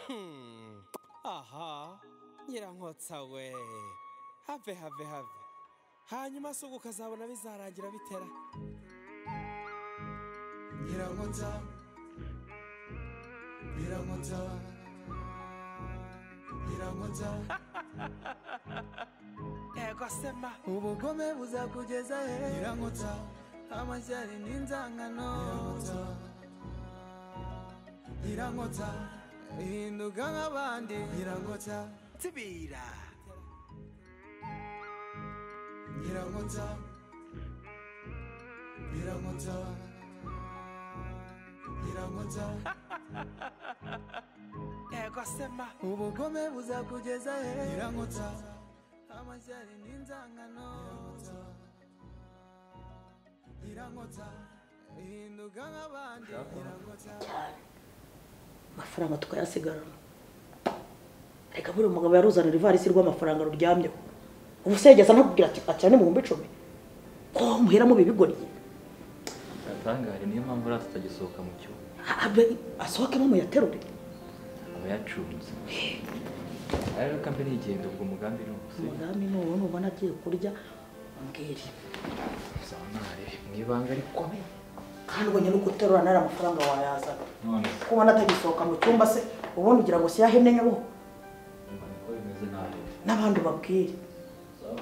Hmm. aha nyirankotsawe have have have hanyuma se ubu ukazabona bizarangira bitera nyirankotsa nyirankotsa nyirankotsa ego sema ubugome buzakugeza he nyirankotsa amashyari n'inzangano nyirankotsa nyirankotsa hinduka nk'abandi nyirankotsa tibira nyirankotsa nyirankotsa nyirankotsa ego sema ubugome buzakugeza he nyirankotsa amashyari n'inzangano nyirankotsa hinduka nk'abandi nyirankotsa cyane amafaranga tukayasigarana reka buriya umugabo yaruzanira ivarisi rw'amafaranga ruryamyeho ubu se yageza anakubwira ati acyane ibihumbi icumi ko muheramo ibibigoryi atangare niyo mpamvu rero tutagisohoka mu cyumba Abe- asohokemo muyaterure aba yacunze rero kambe nigenda ubwo umugambi ni uwuhe? umugambi n'uwo nubona agiye kurya umbwire uzamare mu ibanga rikomeye kandi ubonye no guterura nari amafaranga wayazana none se, kuba natagisohoka mu cyumba se ubundi ugira ngo siyahemye nyabuho mbona ko bimeze nabi n'abandi ubabwire Sawa.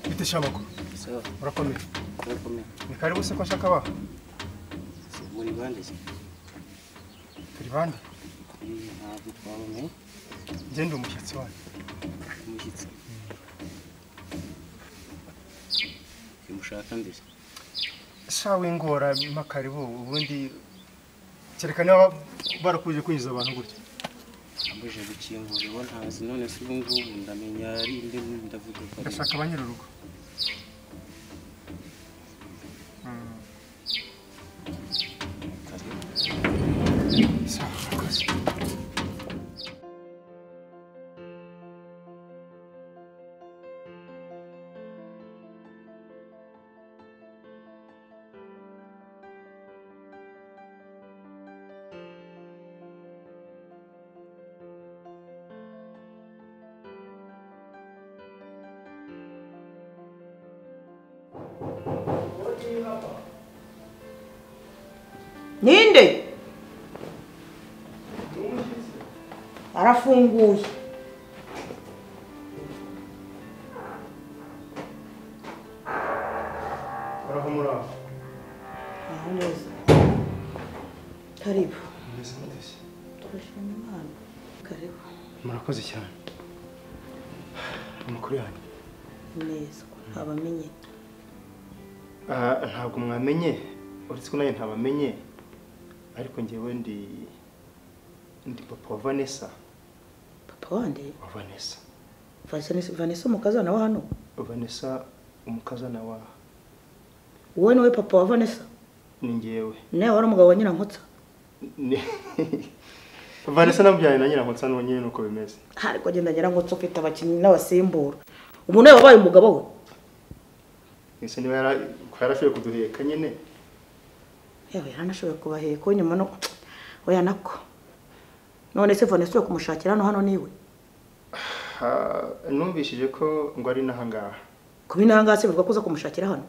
Bite shabako? Sawa, Urakomeye. urakomeye. Ni karibu se kwa shaka ba. Muri bande se? Turi bande. Eh, Ntabwo twabonye Nje ndi umushyitsi wanyu. umushyitsi. Kimushaka mbere. Shawe ingora mpa karibu ubundi kereka niba barakuje kwinjiza abantu gutya. Ambuje gukingura uwo ntazi none se ubu ngubu ndamenya ari inde ndavuga ko ari. Ndashaka ba nyir'urugo. Mm. Sawa, murakoze. ninde arafunguye Uraho muraho. aho neza karibu Mumeze mutesi. turashima imana karibu Murakoze cyane. Amakuru yanyu. neza ko ntabamenye Ah, ntabwo mwamenye uretse ko nanjye ntabamenye ariko ngewe ndi ndi papa wa vanessa papa wande wa vanessa Vanessa- vanessa umukazana wa hano vanessa umukazana wa wowe niwe papa wa vanessa ni ngewe nawe wari umugabo wa nyirankotsa Ni- vanessa namubyaye na nyirankotsa nuwo nyine nuko bimeze ariko agenda nyirankotsa ufite abakinnyi n'abasimbura ubu nawe wabaye umugabo we ese niba yara- ko yarashoboye kuduheka nyine yewe yaranashoboye kubaheka we nyuma no oya nako none se vanessa uri kumushakira hano hano niwe Ah, numvishije ko ngo ari n'ahangaha kuba intangazi bivuga ko uza kumushakira hano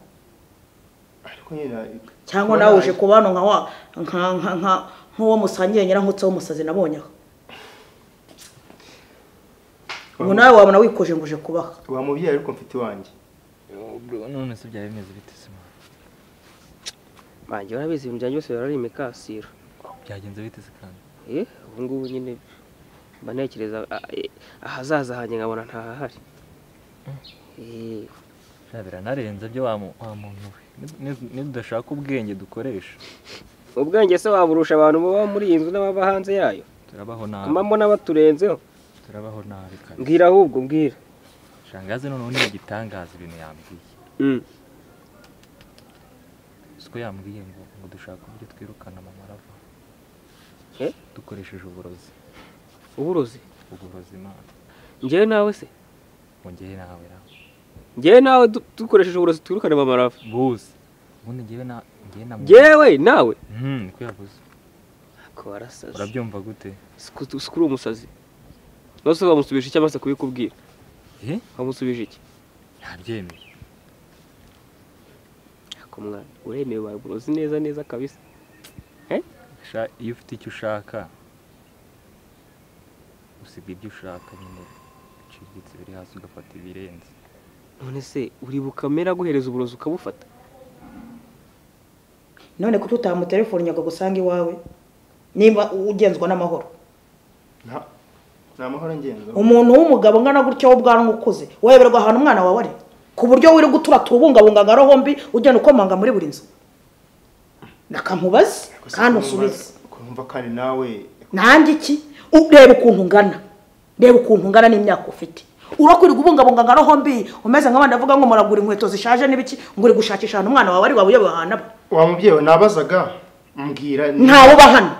ariko nyine cyangwa nawe uje kuba hano nka wa nka nka nka nk'uwo musangiye nyirankotsa w'umusazi nabonye aho ubu nawe wabona wikoje ngo uje kubaha wamubyaye ariko mfite iwanjye none se byari bimeze bite se mwana? Banjye barabizi ibintu byanjye byose barari imikasiro. byagenze bite se kandi Eh, ubu ngubu nyine mba ntekereza ah, eh, ahazaza hanjye nkabona ntahahari. Eh, bya biranarenze byo wa mu- wa muntu we Ni- ni- nidudashaka ubwenge dukoresha ubwenge se waburusha abantu baba muri iyi nzu n'ababa hanze yayo turabaho mba nabi mbona baturenzeho turabaho nabi kare mbwira ahubwo mbwira shangaze noneho ntiyagitangaza ibintu yambwiye Mm. siko yambwiye ngo ngo dushake uburyo twirukana mama arava Eh? dukoresheje uburozi uburozi uburozi imana njyewe nawe se wongeye nawe nawe njyewe nawe du- dukoresheje uburozi twirukane bamarava bose ubundi njyewe na njyewe na njyewe nawe Mhm, niko yavuze ko warasaze urabyumva gute si kuri umusazi nose wamusubije iki amaze kubikubwira eh wamusubije iki ntabyemeye ako mwana uremewe ubaye uburozi neza neza kabisa Sha- iyo ufite icyo ushaka usiga ibyo ushaka nyine biciriritse biri hasi ugafata ibirenze none se uri bukamera guhereza uburozi ukabufata none ko tutamutelefoni ngo agusanga iwawe nimba ugenzwa n'amahoro nta nta mahoro ngenzo umuntu w'umugabo ungana gutya w'ubwanwa ukuze wayoberwa ahantu umwana wawe ari ku buryo wirirwa uturata ubungabunga nka rombi ugenda ukomanga muri buri nzu nakamubaze kandi usubize kumva kandi nawe nanjye iki U- reba ukuntu ungana reba ukuntu ungana n'imyaka ufite urakwirirwa ubungabunga nka rombi umeze nk'abandi avuga ngo muragura inkweto zishaje n'ibiki ngo uri gushakisha ahantu umwana wawe ari wabuyobewe ahantu aba wa mubyeyi we nabazaga mbwira ni- ntawe uba hano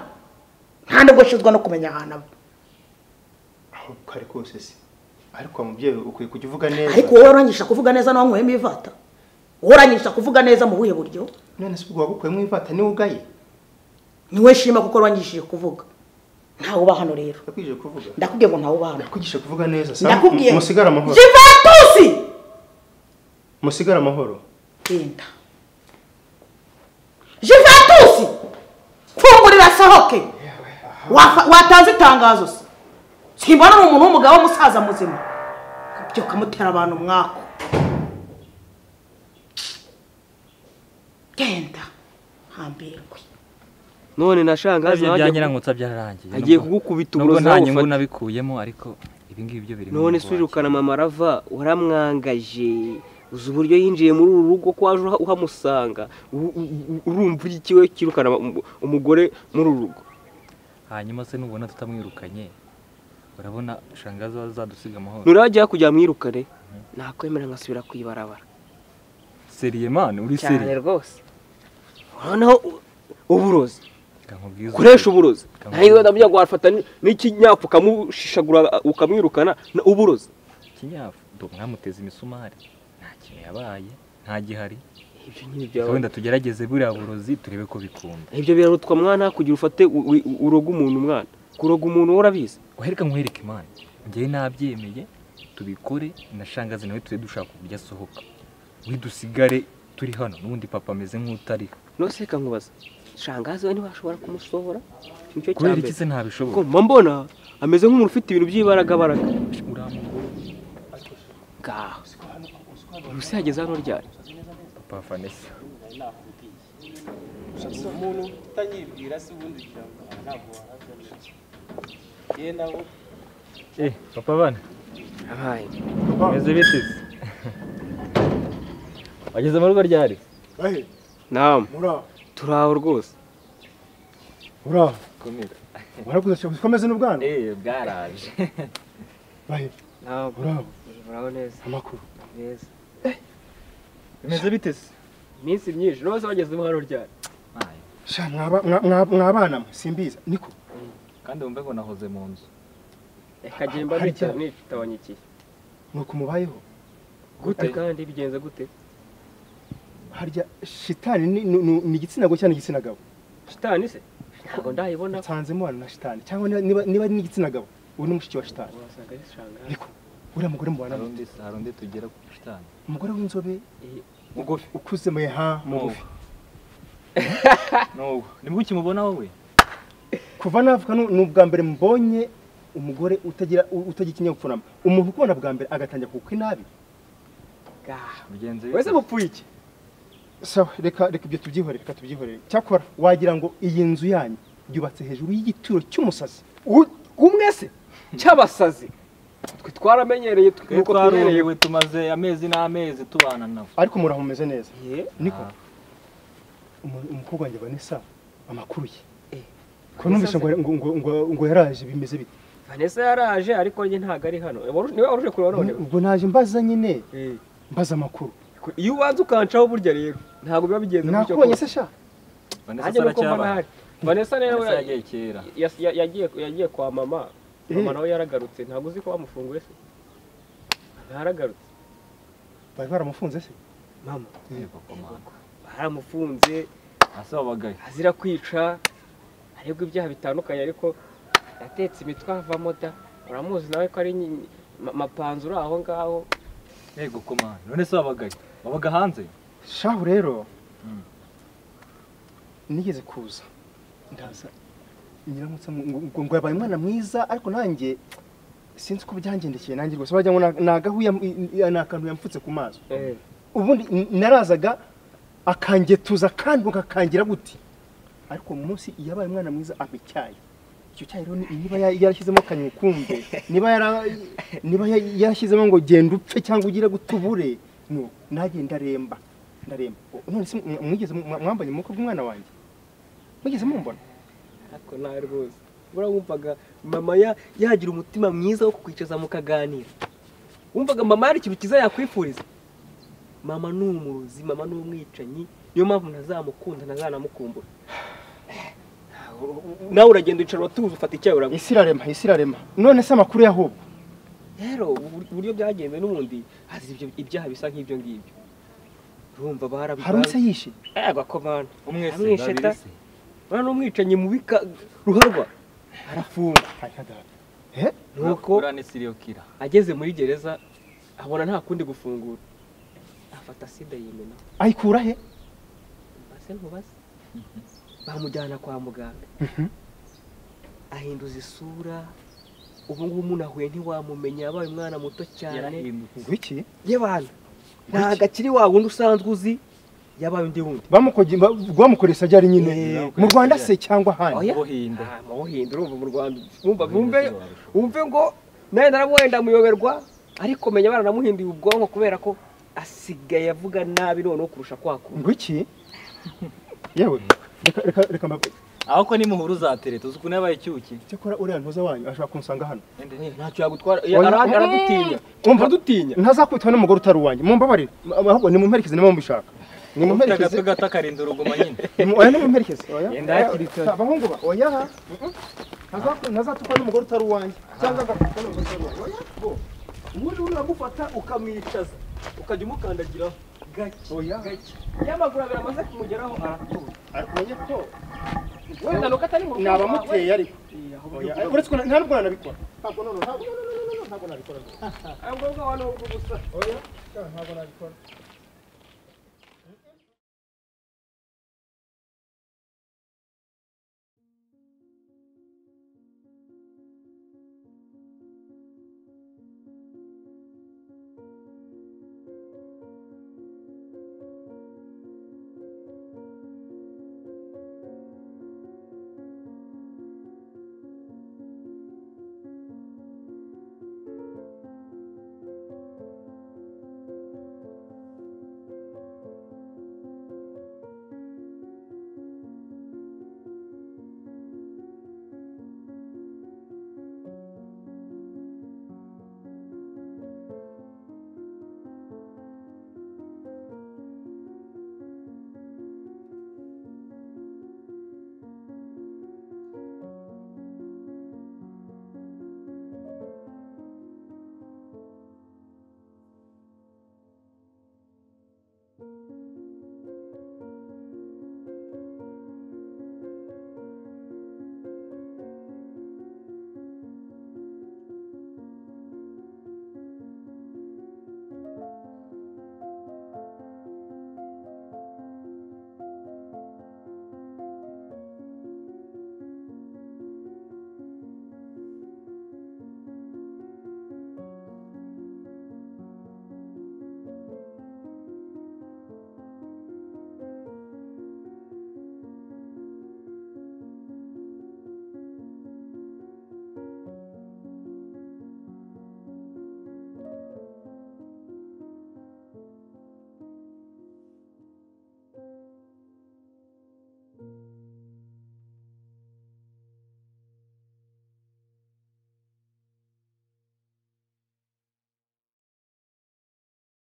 nta nubwo ashizwa no kumenya ahantu aba aho kare kose se ariko wa mubyeyi we ukwiye kujya uvuga neza ariko wowe urangisha kuvuga neza n'uwanyweyemo ivata wowe urangisha kuvuga neza mu buhe buryo none se ubwo wagukuyemo ivata niwe ugaye niwe shima kuko urangishije kuvuga ntawe uba hano rero ndakwije kuvuga ndakubwiye ngo ntawe uba hano ndakwigisha kuvuga neza Sam. ndakubwiye musigare amahoro jivatusi musigare amahoro genda jivatusi fungurira sohoke Wafa- watanze itangazo se simbona ni umuntu w'umugabo w'umusaza muzima ukabyuka mutera abantu mwako genda hambirwe none na shangazi ibyo nawe bya agiye ku- nyirangutsa byararangije agiye nubwo- kugukubita nubwo uburozi nta nawe nyungu ubufata nabikuyemo ariko ibi ngibi byo biri mu none mugongo se urirukana wanjye. mama arava waramwangaje uzi uburyo yinjiye muri uru rugo ko waje uha- uhamusanga u- u- u- urumva iki we kirukana um- umugore muri uru rugo hanyuma se nubona tutamwirukanye urabona shangazi wazadusiga amahoro nturajya kujya mwirukane nakwemera nkasubira ku ibarabara seriye mani uri cyane seriye rwose noneho u- uburozi Reka nkubwize ukoresha ukuri. uburozi Kamwe. ntayo ndabyo wafata ni- n'ikinyafu ukamushishagura ukamwirukana na- uburozi kinyafu do mwamuteze imisumari nta kintu yabaye nta gihari ibyo nyine byaba wenda tugerageze buriya burozi turebe ko bikunda ibyo birarutwa mwana kugira ufate u- u- u- uroge umuntu mwana kuroga umuntu wowe urabizi uhereka nkwereke imana njyewe nabyemeye tubikore na shangazi nawe tujye dushaka uburyo asohoka widusigare turi hano n'ubundi papa ameze nk'utariho nose reka nkubaza shangazi we ntibashobora kumusohora nicyo cya kubera iki mbere se ntabishobora Ko mba mbona ameze nk'umuntu ufite ibintu by'ibaragabaraga uramukuru ngaho ubuse yageze hano ryari papa vanessa umuntu utanyibwira se ubundi kugira ngo aha ntabwo wahabwa yenda bo eh papa bana abaye meze biteze wageze mu rugo ryari namu turaho rwose uraho komera warakuze ukomeze n'ubwana eh bwaraje namu uraho muraho neza amakuru neza bimeze biteze iminsi myinshi nose wageze hano ryari sha mwaba- mwa- mwa- mwabana mwe simbiza niko kandi wumve ngo nahoze mu nzu reka njye mbabikira nitabanyikiye nuko umubayeho gute kandi bigenze gute harya shitani ni- ni- ni ni igitsina gore cyangwa ni igitsina gabo shitani se ntabwo ndayibona nsanzemo abantu na shitani cyangwa niba- niba niba ari n'igitsina gabo ubu ni mushiki wa shitani wasanga ari shangazi niko uriya mugore mubana hari undi hari undi tugera ku shitani umugore w'inzobe Eh, mugufi ukuze muha mugufi n'ubu nibwo ukimubona wowe kuva navuka nu- ni ubwa mbere mbonye umugore utagira u- utagira ikinyabupfura umuntu ukubona bwa mbere agatangira kugukwa inabi ngaho mugenzi wese mupfuye iki sawa reka reka ibyo tubyihorere reka tubyihorere cyakora wagira ngo iyi nzu yanyu yubatse hejuru y'igituro cy'umusazi U- umwe se cy'abasazi twe twaramenyereye twe- twe nuko twihereye twarumiwe tumaze amezi n'amezi tubana nawe ariko muraho mumeze neza ye niko umu- umukobwa wanjye vanessa amakuru ye Eh, ko numvise ngo ngo ngo ngo yaraje bimeze bite vanessa yaraje ariko njye ntabwo ari hano Wari- niwe waruje kureba none ubwo naje mbaza nyine Eh, mbaza amakuru iyo ubanza ukancaho burya rero ntabwo biba bigenze gutyo nakubonye se sha nanjye nuko mba ntahari vanessa rero Vanessa yagiye kera. yas- ya- yagiye yagiye kwa mama mama Eh. nawe yaragarutse ntabwo uzi ko bamufunguye se yaragarutse bari baramufunze se mama papa baramufunze asabagaye azira kwica aregwa ibyaha bitandukanye ariko yatetse imitwe avamo da uramuzi nawe ko ari nyi- ma- mapanzu uri aho ngaho yego komanda none se wabagaye wabaga hanze shahu rero Mm. nigeze kuza ndaza nyiramutse ngo- ngo- ngo yabaye umwana mwiza ariko nanjye sinzi uko byangendekeye nanjye rwose wagira ngo ni agahuya ni akantu yamfutse ku maso Eh, ubundi n- narazaga akangetuza kandi akakangira gute ariko uwo munsi yabaye umwana mwiza ampa icyayi icyo cyayi rero ni- niba ya- yarashyizemo kanywa ukumve niba yara- niba ya- yarashyizemo ngo genda upfe cyangwa ugire gute ubure no nanjye ndaremba ndaremba O, none se mw- mwigeze mw- mwambanye mu bukwe bw'umwana wanjye mwigeze mumbona ariko nawe rwose ubura wumvaga mama ya- yagira umutima mwiza wo kukwicaza mukaganira wumvaga mama hari ikintu cyiza yakwifuriza mama ni umurozi mama ni umwicanyi niyo mpamvu ntazamukunda ntazanamukumbura nawe uragenda wicara uratuza ufata icyayi uranywa isi irarema isi irarema none se amakuru y'ahubwo rero ubu- uburyo byagenze n'ubundi hazi ibyo ibyaha bisa nk'ibyo ngibyo urumva hari uwese barabibaye yishe agakomanda umwese Amwishe babiri da. se urabona umwicanyi mubi ka- ruharwa arafungwa Aya data. Eh? nuko uriya ni seriyo kira ageze muri gereza abona nta kundi gufungura afata sida yimena ayikura he mbase ntubase bamujyana kwa muganga ahinduza isura ubu ngubu umuntu ahuye ntiwamumenya yabaye umwana muto cyane yarahindutse ngwiki y'abantu ntabwo akiri wa wundi usanzwe uzi yabaye undi wundi bamukoge ba- bamukoresha byari nyine Eh, mu Rwanda se cyangwa ahandi Oya. ubuhinde Ah, mubuhinde urumva mu rwanda wumva Mubuhinde wumve tubarusha. wumve ngo nawe narabuwe ndamuyoberwa ariko menya baranamuhinduye ubwonko kubera ko asigaye avuga nabi noneho kurusha kwakura ngwiki yewe reka reka reka mbabe aho ko nimuhura uzatere tuzi ukuntu yabaye icyuki cyakora uriya ntuza wanyu ashobora kunsanga hano ntacyo yagutwara Oya. ara- aradutinya Umva. aradutinya ntazakwitwa n'umugore utari uwanyu mumbabarire M- ahubwo nimumperekeze niba mubishaka ufite nimumperekeze agatwe gato akarinda uruguma nyine Nimu- oya nimumperekeze oya Genda hakiri kare. Oya, abahungu ba oya Mm-mm. Ntaza- ntazatukwa n'umugore utari uwanyu cyangwa agatukwa n'umugore utari uwanyu oya bo ubundi uramufata ukamwicaza ukajya umukandagiraho gake Oya. gake iyo amaguru abiri amaze kumugeraho aratuza ariko menya ko wenda nuko atari mu rugo nabamuteye ariko Iya, ahubwo oya uretse ko nta nubwo nanabikora ntabwo noneho ntabwo ntabwo nabikora ahubwo bwaba ni ubw'ubusa oya ntabwo nabikora